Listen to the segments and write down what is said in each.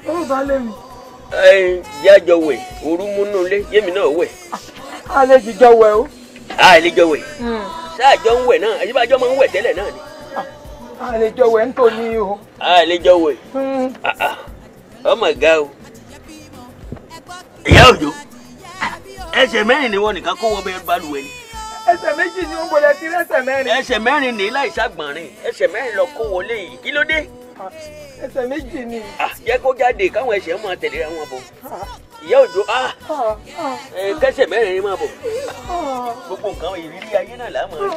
ó bá lé mi. ẹ jẹ́ àjọ wẹ̀ òru múnú ilé yémi náà wẹ̀. a lè jíjọ wẹ̀ o. a lè jọ wẹ̀ sáàjọ ń wẹ̀ náà àyíbájọ́ máa ń wẹ̀ tẹ́lẹ̀ náà ni. a lè jọ wẹ̀ nítorí o. a lè jọ wẹ̀ Ah, ah. ọmọ ga o. ìyá òjò ẹsẹ̀ mẹ́rin ni wọ́n nìkan kó wọ́n bẹ́ẹ̀ balùwẹ̀ ni. ẹsẹ̀ méjì ni ó gbọ́dọ̀ ti rẹ́sẹ̀ mẹ́rin. ẹsẹ̀ mẹ́rin ní láì ṣàgbọ̀nrín ẹsẹ̀ mẹ́rin lọ kó wọlé yìí kí ló dé. ẹsẹ̀ méjì ni. Ah, jẹ́ kó jáde káwọn ẹsẹ̀ máa tẹ̀lé ra wọn bọ̀. ìyá òjò ah, ẹ, kẹsẹ̀ mẹ́rin ni máa bọ̀. gbogbo nǹkan ìrírí ayé náà làá máa.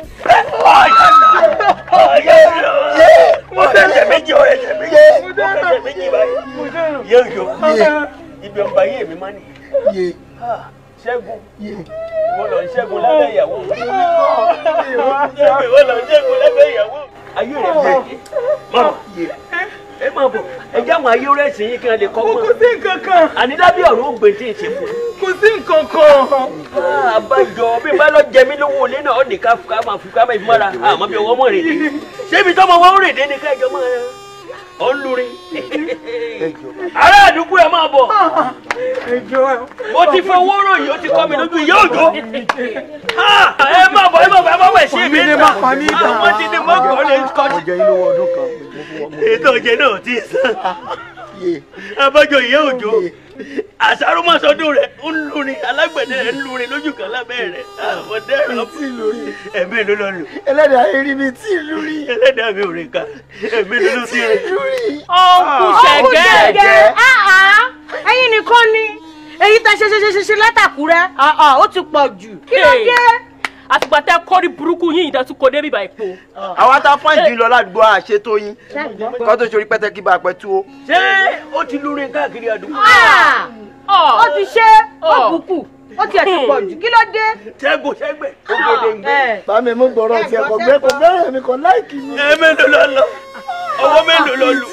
mo tẹ̀sẹ̀ méjì ọ ẹsẹ̀ méjì mo tẹ̀sẹ̀ méjì báyìí. ìyá òjò ibi ọba yé mi máa nìyí. Ah, ṣẹ́gun mo lọ ṣẹ́gun lábẹ́ ìyàwó. ṣẹ́gun mo lọ ṣẹ́gun lábẹ́ ìyàwó. ayé rẹ̀ bẹ̀rẹ̀ mọ̀ ẹ máa bọ̀ ẹ jẹ́ àwọn ayé rẹ̀ sìn yín kí wọ́n lè kọ́ mọ́. kò sí nǹkan kan. ànídábí ọ̀rọ̀ ó gbé tí ì ṣe fún un. kò sí nǹkan kan. àbájọ bí bá lọ jẹ mí lówó ilé náà ó ní ká ká máa fi ká máa fi mọ́ra àmọ́ bí ọwọ́ mọ̀ rèé dé ṣébi tọ́mọ wọn ń rèé dé ní ká ìjọ máa ọ ń lurin. ará àdúgbò ẹ máa bọ̀ mo ti fi owó ròyìn ó ti kọ́ mi lójú ìyá òjò ẹ máa bọ̀ ẹ máa bọ̀ ẹ máa bọ̀ ṣé mi ní máa pa mí dà. àwọn ti ní mọ́kàn lè kọ́ mo jẹ yín lówó ọdún kan mo fún wọn. ètò ìjẹ náà ti sàn abájọ ìyá òjò àṣàrò mọ́sọdún rẹ̀ ń lurin alágbẹ̀dẹ rẹ̀ ń lurin lójú kan lábẹ́ rẹ̀ àwọn dẹ́rọ̀ tí lórí ẹ̀mí ló lọ lò ẹlẹ́dàá eré mi tí lórí ẹlẹ́dàá mi ò rìn ká ẹ̀mí ló ló ti rìn. lórí. ọ̀nkú ṣẹ̀gẹ́ ẹ̀yin nìkan ni èyí tá ṣe ṣe ṣe ṣe ṣe látàkúrẹ́ ó ti pọ̀ jù kí ló dé. àtìgbà tẹ kọ́rí burúkú yín ìdá tún kò débi bá ipò. àwa tá fún ìdí lọ ládùúgbò àṣetó yín kó tó ṣorí pẹ́tẹ́ kí bá a pẹ́ tú o. ṣé ó ti lurin káàkiri àdúgbò. ó ti ṣe ó bùkù ó tiẹ̀ ti pọ̀ jù kí ló dé. ṣẹ́gun ṣẹ́gbẹ̀ ògèdè ń gbé. bá mi mú gbọ́rọ̀ tiẹ̀ kò gbé kò bẹ́rẹ̀ mi kò láìkì mi. ẹ mélòó lọ lọ ọwọ́ mélòó lọ lù.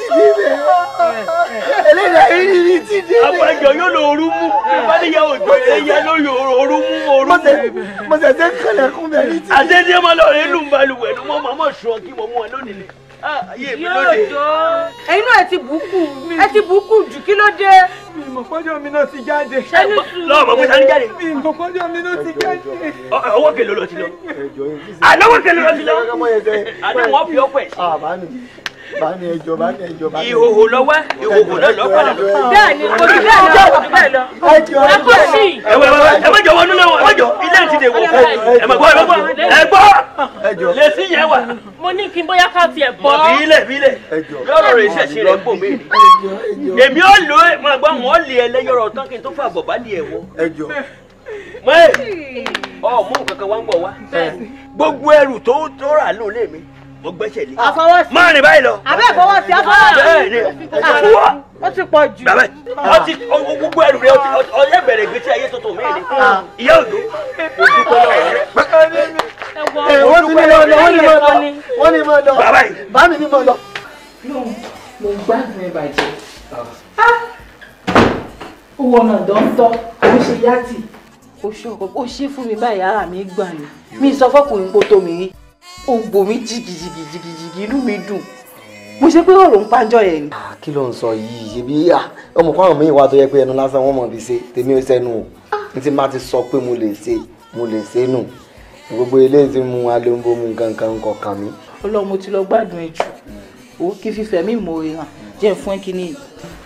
ẹlẹ́dàá eré mi tí dé. àpàjọ yóò lọ òru mú ìbániyà òjò ẹ̀yà ló yọ òru mú òru mo mú. tẹ mo tẹ tẹ kẹlẹ̀kùn bẹ̀rẹ̀ tí. àṣẹ tí ẹ máa lọ rẹ lù ń balùwẹ̀ ló mọ́ màmá sùn kí mo mú ẹ lónìí ni. Ah, ayé mi lóde. ẹ̀yin náà ẹ ti bùkù ẹ ti bùkù jù kí ló dé. ìmọ̀fọ́jọ́ mi náà ti jáde. lọ́wọ́ mọ̀ pé sani jáde. ìmọ̀fọ́jọ́ mi náà ti jáde. Ọ- ọwọ́ kele lọ ti lọ. ẹjọ yín kí sí. àlọ́wọ́ kele lọ ti lọ. kọ́kọ́ yẹn sẹ́yìn. àná wọn fi ọpẹ sí. ah bá mi bá mi ẹjọ bá mi ẹjọ bá mi. ìhòhò lọ́wọ́ ìhòhò náà lọ́ padà. bẹ́ẹ̀ ni kò jù bẹ́ẹ̀ lọ kò jù bẹ́ẹ̀ lọ. ẹjọ ẹ kò sí. ẹ wẹ wẹ ẹ má jọ wọnú lẹ́wọ̀n ẹ má jọ ilé ti dè wọ. ẹ má gbọ́ ẹ má gbọ́ ẹ gbọ́. ẹjọ lè sí yẹn wà. mo ní kí n bóyá ká tiẹ̀ bọ̀ bọ́. bí ilẹ̀ bí ilẹ̀. ẹjọ. yọ̀rọ̀ rẹ̀ ṣẹ̀ṣẹ̀ rẹ̀ bò mí. ẹjọ ẹjọ èmi ò lò ẹ máa gbọ́ wọn lé ẹ lẹ́yọ̀rọ̀ tán kí n tó fà bọ̀ bá lé ẹ wọ. ẹjọ. mọ́ ẹ ọ mú kankan wá ń bọ̀ wá. gbogbo ẹrù tó tó rà ló lé mi mo gbẹ́sẹ̀ lé. àfọwọ́sí máa rìn báyìí lọ. àbẹ́ ìfọwọ́sí àfọwọ́sí. bẹ́ẹ̀ ni fúwọ́. ó ti pọ̀ jù. bàbá ọtí gbogbo ẹrù rẹ ọyẹ bẹ̀rẹ̀ ìgbésí ayé tuntun mi ni ìyá òdo ojúkọ lọ́wọ́ rẹ. ẹ wọ́n ti ní lọ wọ́n ní mọ̀ lọ wọ́n ní mọ̀ lọ bàbá yìí. bá mi ní mọ̀ lọ. mo gbádùn ẹ bàjẹ́ owó ọ̀nà dọ́ńtọ́ ó ṣe yàtì ó ṣọkọ ó ṣe fún mi báyìí ara mi gbà ní mi sọ fọkùnrin kó tó mi rí ó gbò mí jìgìjìgìjìgì inú mi dùn mo ṣe pé ọ̀rọ̀ ń pàjọ yẹn ni. kí ló ń sọ yìí ṣebí ọmọ kan àwọn míì wá tó yẹ pé ẹnu lásán wọn mọ̀ bí ṣe tèmi ò sẹ́nu o n ti má ti sọ pé mo lè ṣe mo lè ṣe nù gbogbo eléyìí ti mú alóńgbò mu nǹkan kan kọ̀ kàn mí. ọlọ́run mo ti lọ gbádùn ẹ jù ó kí fífẹ́ mi mọ̀ ẹ́ hàn jẹ́ fún ẹ kíní.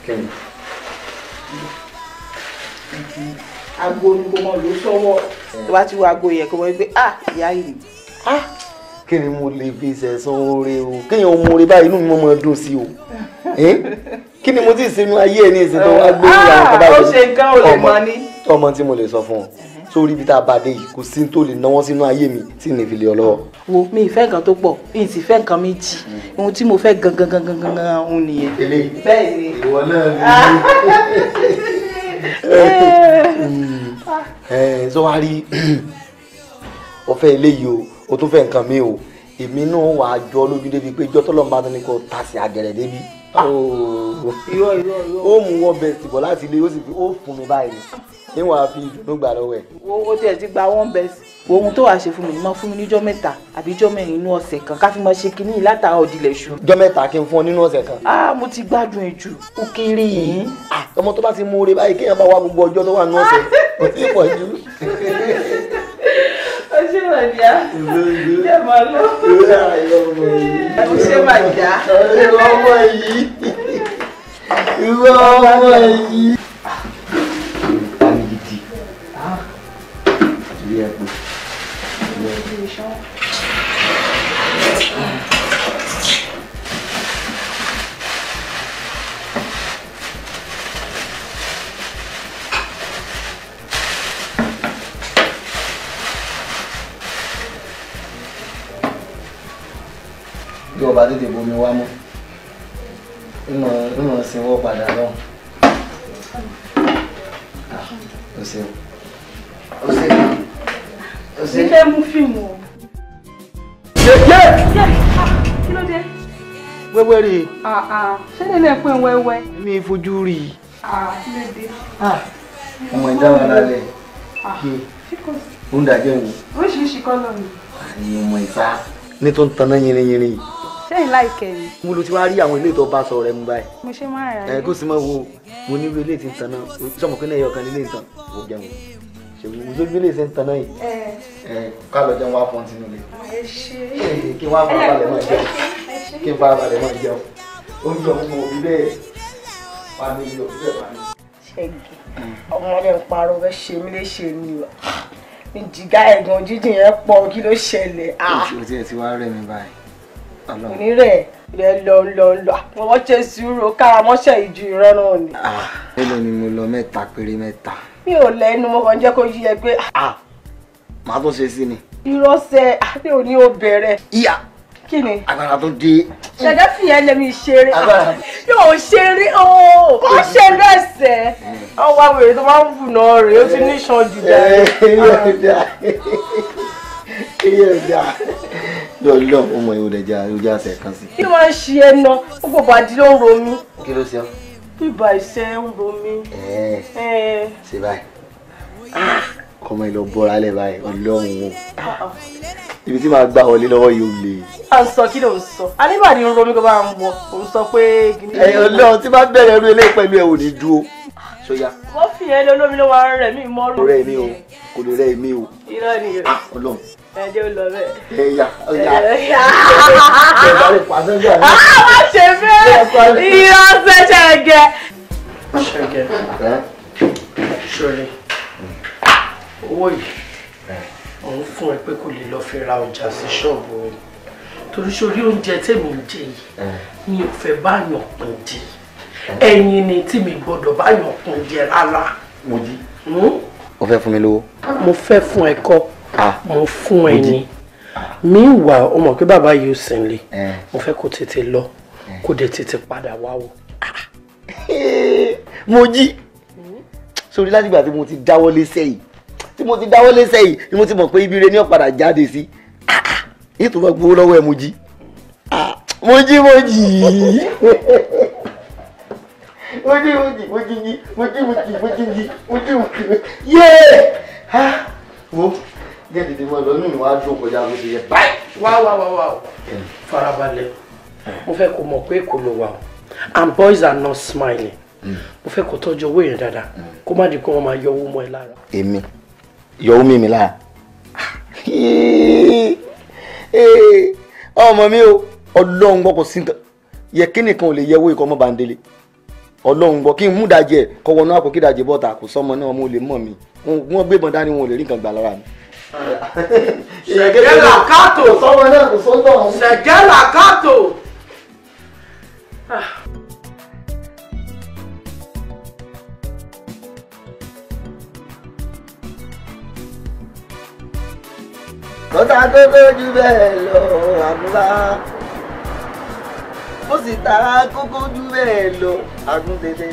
aago ni kò mọ lò sọ́wọ́ tó bá ti wo aago yẹ kó mọ pé ah ìyá yìí kí ni mo lè fi ṣẹ̀san oore o kéèyàn mú oore báyìí inú mi máa dùn sí o kí ni mo ti ṣe inú ayé ẹ ní ìsìn tó wá gbé ìyàwó kan báyìí. ó ṣe nǹkan ò lè mọ ní. ọmọ tí mo lè sọ fún ọ sórí ibi tá a bá dé yìí kò sí tó lè náwó sínú ayé mi tí ní fi lè ọ lọ́wọ́. wo mi ìfẹ́ nǹkan tó pọ̀ mi ì sì fẹ́ nǹkan méjì ohun tí mo fẹ́ gangan gangan gangan òun nìyẹn. eléyìí bẹ́ẹ̀ ni. ìwọ náà ni ẹ sọ wá rí ọfẹ eléyìí o o tún fẹ́ nǹkan mi o èmi náà wàá jọ lójú débi pé jọ tọlọmọ bá tó ní kó ta sí àgẹrẹ débi irọ́ irọ́ irọ́. ó mú wọn bẹ tìbọ̀ láti ilé ó sì fi ó fún mi báyìí ní wàá fi ìdùnnú gbà lọ́wọ́ ẹ̀. wo o tiẹ̀ ti gba one best ohun tó wàá ṣe fún mi ni máa fún mi níjọ́ mẹ́ta àbí ijọ́ mẹ́rin inú ọ̀sẹ̀ kan ká fi máa ṣe kinní yìí látara òdìlẹ̀ ṣù. ọjọ́ mẹ́ta kí n fún ọ nínú ọ̀sẹ̀ kan. ah mo ti gbádùn ẹ jù. ó kéré yìí ọmọ tó bá ti mú oore báyìí kéèyàn bá wá gbogbo ọjọ́ tó wà nínú ọ̀sẹ̀ kò tí ì pọ̀ jù. ó ṣe màdìá jẹ́ màá lọ. ó ṣe màdìá. ìwọ ọmọ yìí ìwọ ọmọ yìí. Tani gidi. Ìrí ẹ pé. bí ọba tètè bomi wá mọ́ ìmọ̀ ìmọ̀ sinwó padà lọ. o ṣeun o ṣeun o ṣeun. Ilé mú fíìmù o. Yèyé! Kí ló dé? wẹ́wẹ́ rè Ṣé nílé pín wẹ́wẹ́? mí fojú rí i. Kí ló dé? ọmọ ìdá wa lálẹ́ ó ń dàjẹ́ wò Oríṣiríṣi kọ́lọ̀ ni. àyè ọmọ ìta. ní tó ń taná yìnrìn yìnrìn yìí Ṣẹ́yìn láìkẹ́ ni. mo ló ti wá rí àwọn ilé tó bá sọ rẹ mú báyìí. Mo ṣe máa rà ẹ kó sì máa wo mo ní ilé tí ń taná sọmọ pé náà ẹyọ kan nílé ìtàn ó jẹun ṣèwé mo lójú ilé tí ń taná yìí Ẹ ẹ ká lọ jẹun wá fọ́n sínú ilé ẹ ṣe. kí wọ́n á fara balẹ̀ máa jẹun kí n fara balẹ̀ máa jẹun oúnjẹ òun mo bí bẹ́ẹ̀ wà ní ilé òbí bẹ́ẹ̀ wà ní. ṣẹ́gi ọmọdé ń parọ́ fẹ́ ṣe mí léṣe ni o ní jìgá ẹ̀gàn jíjìn yẹn pọ̀ kí ló ṣẹlẹ̀ o ti ẹ̀ ti wá rẹ̀ mí báyìí ọlọ́run. onírẹ̀ rẹ̀ lọ lọ lọ àwọn ọmọ ṣe sùúrù kára mọ́ṣẹ́ ìju ìran náà ni mélòó ni mo lọ mẹ́ta péré mẹ́ta. mi ò lẹ́nu mo kàn jẹ́ kó yí ẹ pé màá tún ṣe sí ni. irọ́sẹ̀ àti òní ò bẹ̀rẹ̀ ìyá kí ni agbára tó dé. ṣẹ̀dá fìyẹn lẹ́mi ṣeré Agbára. yóò ṣeré ooo kó ṣe lẹ́sẹ̀ ọwọ́ àwèrè tó máa ń bù náà rèé ó ti ní ìṣan jù dáa. iye ọjà lọ́lọ́ ọmọ yìí ó dẹ̀ já ojú àṣẹ kan sí. kí ló máa ń ṣe ẹ ná gbogbo bàdí ló ń ro mí kí ló ṣe ọ́. bíbá iṣẹ́ ń ro mí. ẹ̀ẹ́ Ẹ, ṣe báyìí kọ́mọ ìlọ bọ́ra lẹ̀ báyìí ọlọ́run o ibi tí màá gbà wọlé lọ́wọ́ yìí ó le. à ń sọ kí ló ń sọ aníbàdí ń ro mí kó bá ń wọ òun sọ pé. ẹ̀yin ọlọ́run tí bá bẹ̀rẹ̀ ẹrú eléyìí pẹ̀lú ẹ̀ ò ní dúró. sóyá wọ́n fi ẹ lólómi ló máa ń rẹ̀ mí mọ́rù. kò rẹ̀ mí o kò lè rẹ̀ mí o irọ́ ni Ah, ọlọ́run ẹ̀jẹ̀ ò lọ bẹ́ẹ̀. ẹ̀yà ọ̀yà Ẹ̀yà. ẹ̀yà rẹ̀ pàṣẹ jà ní. Ah, má ṣe bẹ́ẹ̀ irọ́ ṣẹ̀ṣẹ̀ gẹ̀. ṣẹ́gẹ́ ṣọlẹ̀ owó yìí òun fún ẹ pé kò lè lọ fi ra ọjà sí ṣọ́ọ̀bù rẹ torí sórí oúnjẹ tèmi ń jẹ yìí mi ò fẹ́ báyọ̀ pín jẹ ẹ̀yin ni tí mi gbọ́dọ̀ báyọ̀ pín jẹ rárá mo jí. Hmm? o fẹ́ fún mi lówó. mo fẹ́ fún ẹ kọ́ Ah. mo fún ẹ ní mi wà ó mọ̀ pé bàbá yìí ò sí nílé Eh. mo fẹ́ kó tètè lọ kó dẹ̀ tètè padà wá wò. mo jí sórí láti ìgbà tí mo ti dáwọ́ léṣẹ́ yìí tí mo ti dáwọ́ léṣẹ́ yìí ni mo ti mọ̀ pé ibi rẹ ní ọ̀padà jáde sí yìí tó bá gbowó lọ́wọ́ ẹ̀ mo jí Ah, mo jí mo jí mo jí mo jí mo jí jí mo jí mo jí mo jí jí mo jí mo jí yéé Ah, wo jẹ́ tètè mọ́ lọ nínú wa dùn kọjá bó ṣe yẹ báyìí. wá wá wá wá o farabalẹ̀ mo fẹ́ kó mọ̀ pé kò ló wà o and boys are not smiling mo fẹ́ kó tọ́jú owó yẹn dáadáa kó má di kó wọ́n máa yọ owó mọ́ ẹ lára. èmi yọ omi mi lára ọmọ mi o ọlọ́run gbọ́ kò sí nǹkan yẹ kí nìkan ò lè yẹ owó ikọ̀ ọmọ bàndélé ọlọ́run gbọ́ kí n mú dajẹ́ kọ́ wọnú àpò kí dajẹ́ bọ́ta kò sọ́mọ náà mo lè mọ̀ mi wọ́n gbébọn dání wọn ò lè rí nǹkan gbà lára mi. ṣẹ̀gẹ́là kátó sọ́mọ náà kò sọ́tọ̀ ọ̀hún. ṣẹ̀gẹ́là kátó. lọ́tà tó lójú bẹ́ẹ̀ lọ àgùnbá ó sì ta kókó jù bẹ́ẹ̀ lọ àgùntẹ̀tẹ̀.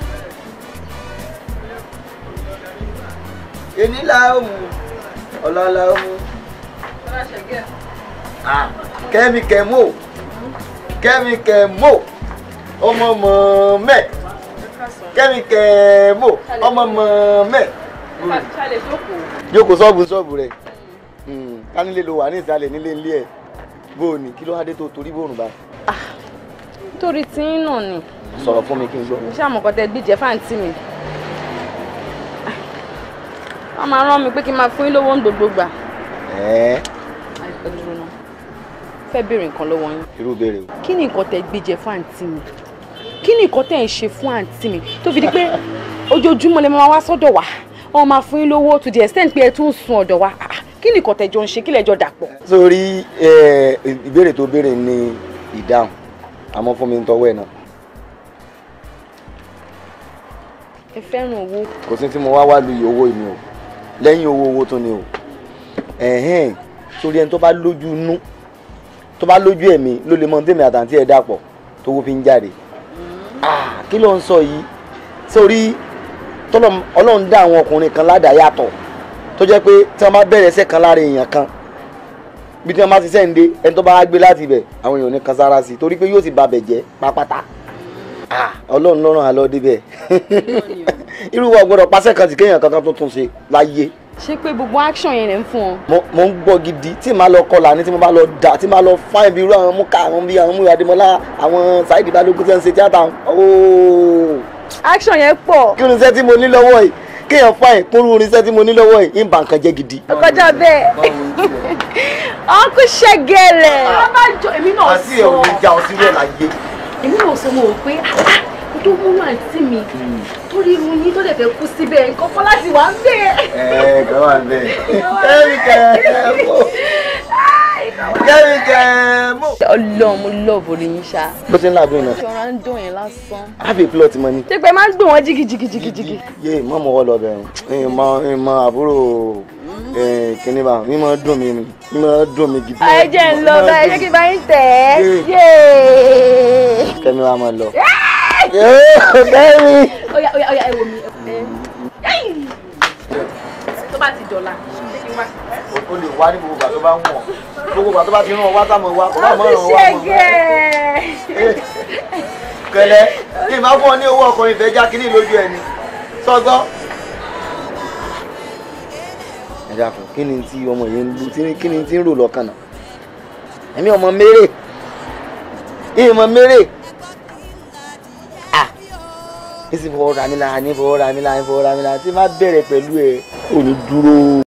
èní la ó mu ọ̀la la ó mu. Ah, kẹ́mi kẹ́mó kẹ́mi kẹ́mó ọmọ mọ̀ mẹ́ kẹ́mi kẹ́mó ọmọ mọ̀ mẹ́. jókòó sọ́ọ̀bù sọ́ọ̀bù rẹ̀ ká nílé lo wà ní ìsàlẹ̀ nílé ilé ẹ̀ bó o ní kí ló wá dé tó torí bòrùn báyìí. torí tí ń nà ni sọ̀rọ̀ fún mi kí n gbọ́. mo ṣàmọ̀ kọ́ tẹ gbìjẹ́ fáǹtì mi wọ́n máa rán mi pé kí n máa fún yín lówó ń gbogbo gbà ẹ̀ẹ́ ẹ dúró náà fẹ́ béèrè nǹkan lọ́wọ́ yín irú béèrè o. kí ni nǹkan tẹ gbìjẹ́ fún àǹtí mi kí ni nǹkan tẹ ń ṣe fún àǹtí mi tó fi di pé ojoojúmọ́ lè máa wá sọ́dọ̀ wa wọ́n máa fún yín lówó to the extent pé ẹ tún ń sun ọ̀dọ̀ wa Ah, kí ni nǹkan tẹ jọ ń ṣe kí lẹ jọ dàpọ̀. sórí ẹ, ìbéèrè tó béèrè ní ìdáhùn àmọ́ fún mi ń tọwọ́ ẹ̀ náà ẹ fẹ́ràn owó kò sí tí mo wá wá lu iye owó mi o lẹ́yìn owó owó tó ni o ẹ̀hẹ́n sórí ẹni tó bá lójú inú tó bá lójú ẹ̀mí ló lè mọ tèmi àtàntí ẹ̀ dàpọ̀ tó wó fi ń jáde Ah, kí ló ń sọ yìí sórí tọ́lọ́m- ọlọ́run dá àwọn ọkùnrin kan ládàá yàtọ̀ tó jẹ́ pé tí wọ́n bá bẹ̀rẹ̀ ẹsẹ̀ kan lára èèyàn kan bí tí wọ́n bá ti sẹ́ǹde ẹni tó bá wá gbé láti ibẹ̀ àwọn èèyàn ò ní kan sára sí i torí pé yóò ti ba bẹ̀ jẹ́ pápátá Ah, ọlọ́run lọ́rùn àlọ́ débẹ̀ irú wa gbọ́dọ̀ pàṣẹ kan tí kéèyàn kankan tó tún ṣe láyé ṣé pé gbogbo action yẹn lè ń fún wọn. mo mo ń gbọ́ gidi tí màá lọ kọlà ní tí mo bá lọ dà tí màá lọ fáìn bí irú àwọn múkà àwọn bí àwọn múyà adémọlá àwọn Saheed Balógun tí wọ́n ń ṣe tíátà ooo action yẹn pọ̀ kí irinṣẹ́ tí mo ní lọ́wọ́ yìí kéèyàn fáìn kúrú irinṣẹ́ tí mo ní lọ́wọ́ yìí ń bà nǹkan jẹ́ gidi. kọjá bẹ́ẹ̀ ọkú ṣẹgẹrẹ. abájọ èmi náà àti ẹ̀ ò ní já ọtí rẹ̀ láyé. èmi náà sọ mo rò pé kó tó múnú àǹtí mi tó rí irun yín tó dẹ̀ fẹ́ kú síbẹ̀ nǹkan kan láti wà ń bẹ̀. ẹ kàn wá bẹ́ẹ̀ kẹ́mi kẹ́ mọ́ kẹ́mi kẹ́ mọ́. Ọlọ́run mo love orí yín ṣá. bó ti ń làbí iná ṣọra ń dùn yẹn lásán. happy plot money. ṣé pé máa ń gbé wọn jìgìjìgìjìgì. yé mọ mọ wọlọ bẹ ìmọ ìmọ àbúrò kìnní bá mi máa dùn mí mi máa dùn mí gidi. ẹ jẹ́ ń lọ bá ẹ jẹ́ kí n bá yín tẹ̀ ẹ́. Yé. yéé. kẹ́mi wa máa lọ. Yóò, kẹ́mi. ọ̀yà ọ̀yà ọ̀yà ẹ wò mí. tó bá ti dọ̀la ṣé kí n wá. o lè wá ní gbogbo ìgbà tó bá ń wọ̀ gbogbo ìgbà tó bá ti rán ọ wá sáà mọ̀ wá kó bá mọ̀ ràn wá mọ̀. ṣẹgẹ. kẹlẹ kí n máa fún ọ ní owó ọkùnrin ìfẹ́ já kínní lójú ẹni sọgbọ́. ẹ dákun kí ni tí ọmọ yẹn ń lu tí- kí ni tí ń rò lọ́kàn náà ẹ̀mí ọmọ mérè ìmọ̀ mérè ah ní sì fọwọ́ ra mi lára ní fọwọ́ ra mi lára ní fọwọ́ ra mi lára tí má bẹ̀rẹ̀ pẹ̀lú ẹ̀ ò ní dúró.